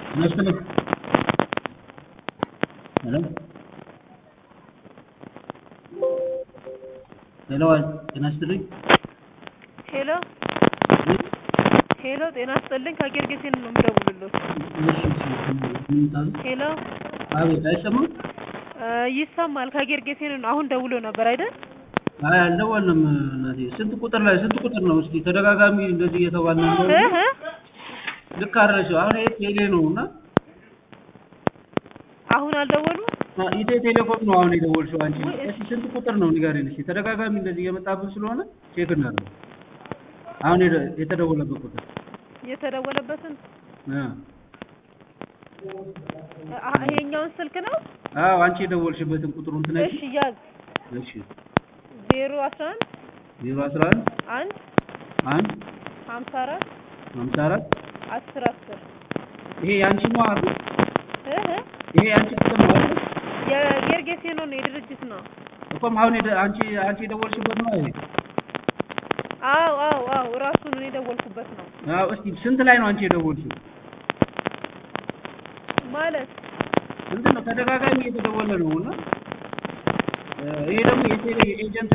ይመስልህ ሄሎ ሄሎ ጤና ይስጥልኝ ሄሎ ሄሎ ጤና ይስጥልኝ ከጌርጌሴን ነው የምደውልልዎት። እሺ እሺ ምን ታዘዝ ሄሎ አቤት አይሰማም እ ይሰማል ከጌርጌሴን ነው አሁን ደውሎ ነበር አይደል? አይ አልደወልንም እናቴ ስንት ቁጥር ላይ ስንት ቁጥር ነው እስኪ ተደጋጋሚ እንደዚህ እየተባለ ነው እ እ ልክ አይደለሽም አሁን ይሄ ቴሌ ነው እና አሁን አልደወሉም? ኢትዮ ቴሌኮም ነው አሁን የደወልሽው አንቺ እስኪ ስንት ቁጥር ነው ንገሪን እስኪ ተደጋጋሚ እንደዚህ እየመጣብን ስለሆነ ቼክ እናድርግ አሁን የደ- የተደወለበት ቁጥር የተደወለበትን እ አ ይሄኛውን ስልክ ነው? አዎ አንቺ የደወልሽበትን ቁጥሩን ትነግሪኝ እሺ ያዝ እሺ ዜሮ አስራ አንድ ዜሮ አስራ አንድ አንድ አንድ ሀምሳ አራት ሀምሳ አራት አስር አስር ይሄ የአንቺ ነው አይደል እ እ ይሄ የአንቺ ቁጥር ነው አይደል የጌርጌሴኖ ነው የድርጅት ነው። እኮም አሁን የደ- አንቺ አንቺ የደወልሽበት ነው ይሄ አዎ አዎ አዎ እራሱን እኔ የደወልኩበት ነው አዎ እስኪ ስንት ላይ ነው አንቺ የደወልሽው ማለት ምንድን ነው ተደጋጋሚ እየተደወለ ነው እና እ ይሄ ደግሞ የቴሌ ኤጀንት